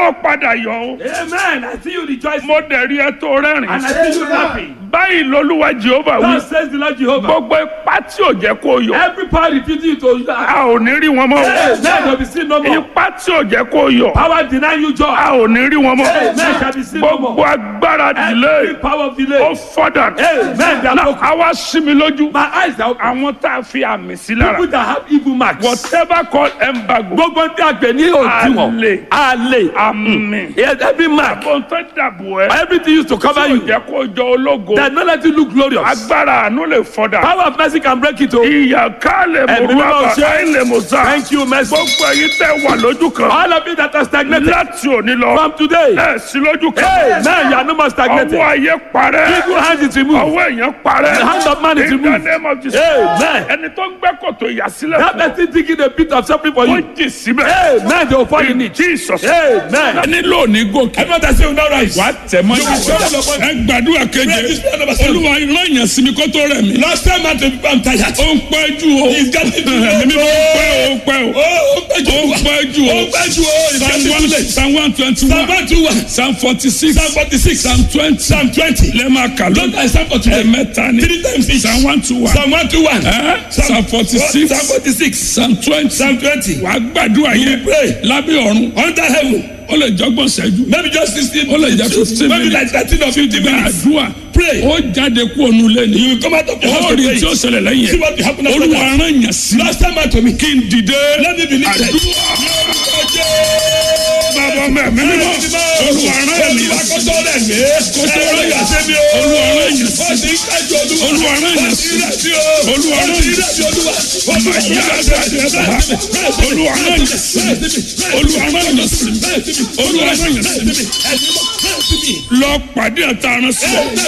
ó padà yọ o Amen. I see you rejoicing. mo dẹ̀ rí ẹ tó rẹ́rìn And I see you happy. báyìí lolúwa jehova wí Thus says the Lord Jehovah. gbogbo ipá tí ò jẹ́ kó yọ Every power refusing you to a ò ní rí wọn mọ́ o Amen. Shall be seen no more. ipá tí ò jẹ́ kó yọ Power denying you joy. a ò ní rí wọn mọ́ Amen. Shall be seen no gbogbo more. agbára Every dìlé power of ó delay. fọ́dà Amen. They are broken. àwa sí mi lójú My eyes are open. àwọn tá a fi àmì sí lára People that have evil marks. whatever called embargo Gbogbo tí a gbẹ̀ ní òdiwọ̀n. Àlè. Àlè. àmì Yes, every mark. ohun tó dàbò ẹ Everything used to cover tí ò you. jẹ́ kó jọ ológo That not let you look glorious. agbára àánú lè fọ́dà Power of mercy can break it. Oh. ìyà ká lè Ẹ̀mí mú mímọ́ bàbá ṣe. káyé lè mú sá Thank you, mercy. gbogbo èyí tẹ wà lójú kan All of you that are stagnated. láti òní lọ From today. ẹ sí lójú Hey, kan man, you are no more stagnated. ọwọ́ ayé parẹ́ Evil hand is removed. ọwọ́ èèyàn parẹ́ The hand of man is in the removed. name of Jesus Amen. ẹni tó ń gbẹ́ kòtò ìyàsílẹ̀ That fún person digging a pit of suffering for ó you. jì síbẹ̀ Amen. They will fall in in it. Jesus Amen. ẹni lónìí gòkè Everyone that say will not rise. wà á tẹ̀ mọ́ You will shout your voice. ẹ gbàdúrà keje olúwa ìran èèyàn sí mi kó tó rẹ̀ mí Last time I told you I'm tired. ó ń pẹ́ jù o He's getting too ẹ̀mí late. mi ó ń pẹ́ o ó ń pẹ́ o Oh, ó pẹ́ jù. ó ń pẹ́ jù Ó o pẹ́ jù o. He's psalm getting too one late. psalm one twenty Psalm one one two one. psalm forty six Psalm forty six. psalm twenty Psalm twenty. lẹ́ẹ̀ma kà Don't ló I stand for today? ẹ̀mẹ́ta ni Three times each. psalm one two one Psalm one two one. Eh? psalm forty six Psalm forty six. psalm twenty Psalm twenty. wàá gbàdúrà yẹn pray. lábẹ́ ọ̀run Under heaven. ó lè jọgbọ́n ṣẹ́jú Maybe just sixteen. ó lè jẹ́ fifteen Maybe minutes like thirteen or fifteen minutes. gbàdúrà Pray. ó jáde kú ònú lẹ́nu You will come out of your house ó to rí pray. tí ó ṣẹlẹ̀ lẹ́yìn See what will happen ẹ̀ after olúwa that. rán yàn sí Last time I told me. kí n dìde Let me believe that. àdúrà bàbá mẹ́mí mímọ́ olúwa rán yàn sí Olúwa kó tó rẹ̀ mí. Ẹ̀rọ yàtọ̀ mi o. olúwa rán yàn sí Ó ti ń kájú olúwa. olúwa rán yàn sí Ó ti rẹ̀ mí o. olúwa Ó rán ti yàn rẹ̀ sí mí olúwa. ọmọ ìyá àgbà olúwa rán yàn sí olúwa rán yàn sí olúwa rán yàn sí lọ pàdé àtàràn sí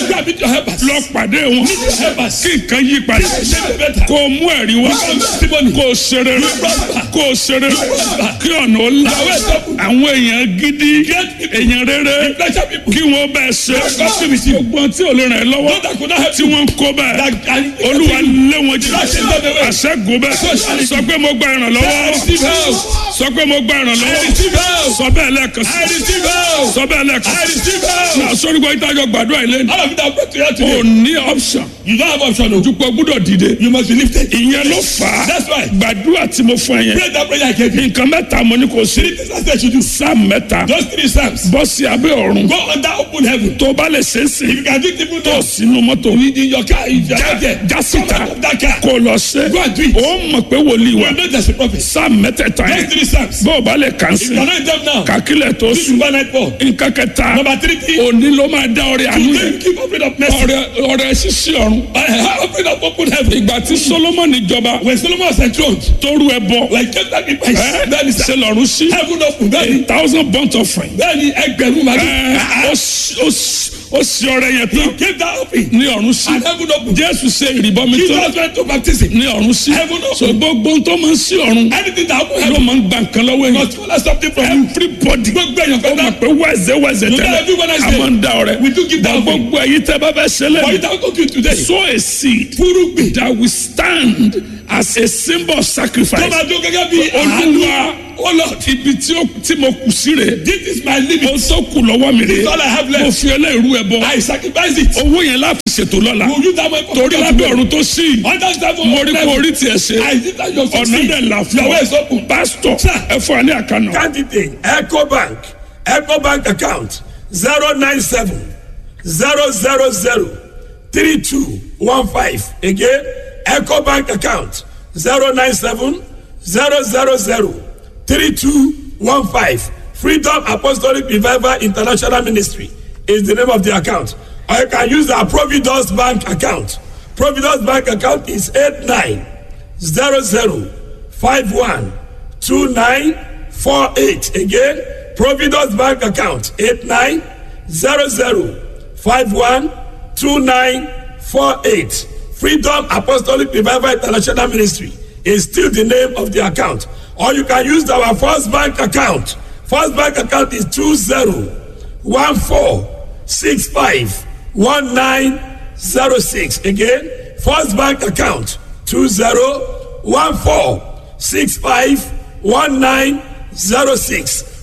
lọ pàdé wọn kí nǹkan yí padà kó o mú ẹ̀rí wá kó o ṣeré rẹ kó o ṣeré rẹ kí ọ̀nà ó là àwọn èèyàn gidi èèyàn rere kí wọ́n bẹ́ẹ̀ ṣe gbogbo tí ò lè ràn ẹ́ lọ́wọ́ tí wọ́n ń kó bẹ́ẹ̀ olúwa lé wọn jù àṣẹ́gun bẹ́ẹ̀ sọ pé mo gba ìrànlọ́wọ́ sọ pé mo gba ìrànlọ́wọ́ sọ bẹ́ẹ̀ lẹ́ẹ̀kan sí sọ bẹ́ẹ̀ lẹ́ẹ̀kan sí náà sórí gbọ́ ìtajọ gbàdúrà ilé ni All of you that pray together o today, ní option you don't have option. o. dupò gbúdọ̀ dìde You must be lifted. ìyẹn ló fà á That's why. gbàdúrà tí mo fún ẹ yẹn Pray that prayer I gave you. nǹkan mẹ́ta mo ní kò sí Three things I said you do. sáà mẹ́ta Those three psalms. bọ́ sí abẹ́ ọ̀run Go under open heaven. tó bá lè ṣe é sìn If you can do it even tó though sínú mọ́tò in your car, if you are there, já come síta out of that car. kó lọ ṣe Go and do it. ó mọ̀ pé wòlíì wa You know there's a prophet. sáà mẹ́tẹ̀ẹ̀ta Those yẹn three psalms. bó o bá lè kàn If sí you are not in them now, kàkílẹ̀ tó this is sùn one night four. nǹkan kẹta Number three thing, òní ló máa dá ọrẹ àánú you yẹn can keep opening up mercy. ọrẹ ọrẹ ṣíṣí ọ̀run I open up open heaven. ìgbà tí solomoni jọba When Solomon was enthroned, tó rú ẹ bọ like kept sacrifice, ẹ then he said, ṣe lọ́run sí heaven open. Then a he, thousand burnt offering then he ẹgbẹ̀rún màdùn. ẹ ó sì- ó sì- ó sì ọrẹ yẹn He tán gave that open. ní ọ̀run sí And heaven open. jésù ṣe ìrìbọmi tán Jesus went to baptism. ní ọ̀run sí Heaven open. so gbogbo ohun tó máa ń sí ọ̀run Anything that open ló heaven máa ń gba nǹkan lọ́wọ́ èèyàn must follow something from you. everybody Gbogbo èèyàn ó kan mọ̀ náà. pé wẹ́ẹ̀sẹ̀ wẹ́ẹ̀sẹ̀ You know tẹ́lẹ̀ every Wednesday, a máa ń da ọrẹ we do give that Bọ̀ offering. gbogbo èyí tẹ́ bá fẹ́ ṣe For lẹ́nu it I go to you today. sow a seed Fúrúgbìn. that will stand as a symbol of Tó sacrifice. máa dún gẹ́gẹ́ bí olúwa Oh Lord, ibi tí ó- tí mo kù sí rè this is my limit. mo tó kù lọ́wọ́ mi This is all rè I have mo left. fi ẹlẹ́rú ẹ bọ I sacrifice it. owó yẹn láti ṣètò lọ́la Will you that way for torí lábẹ́ ọ̀run tó sí Under seven. mo rí kó orí tiẹ̀ ṣe I did that your ọ̀nà dẹ̀ là fún Your way is ọ open. pásítọ̀ Sir. ẹ fún wa ní àkànnà Candidate Ecobank Ecobank account zero nine seven zero zero zero three two one five again Ecobank account zero nine seven zero zero zero three two one five Freedom Apostolic Revival International Ministry is the name of the account or you can use our Providence Bank account Providence Bank account is eight nine zero zero five one two nine four eight again providence bank account eight nine zero zero five one two nine four eight freedom apostolic revival international ministry is still the name of the account or you can use our first bank account first bank account is two zero one four six five one nine zero six again first bank account two zero one four six five one nine zero six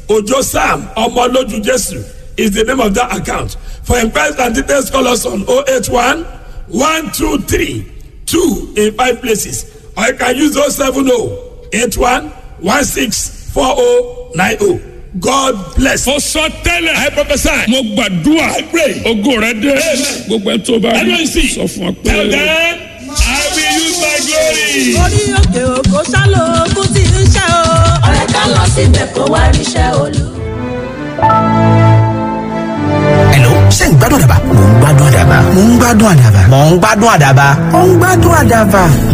Ojo Sam Omoloju Jesu is the name of that account. For inquiries and details, call us on 081 123 2 in five places. Or you can use 070 81 164090. God bless. mo sọ tẹ́lẹ̀. I prophesy. mo gbàdúrà. I pray. ogo rẹ dé. gbogbo ẹ tó bá rí. Everyone see. sọ fún ọ Tell pé. them, I will use my glory. orí òkè òkò ṣálò ogun tí ń ṣe o. ọ̀rẹ́ ká lọ síbẹ̀ kó wá ríṣẹ́ olú. Hello, ṣé ń gbádùn àdàbà? Mò ń gbádùn àdàbà. Mò ń gbádùn àdàbà. Mò ń gbádùn àdàbà. Mò ń gbádùn àdàbà.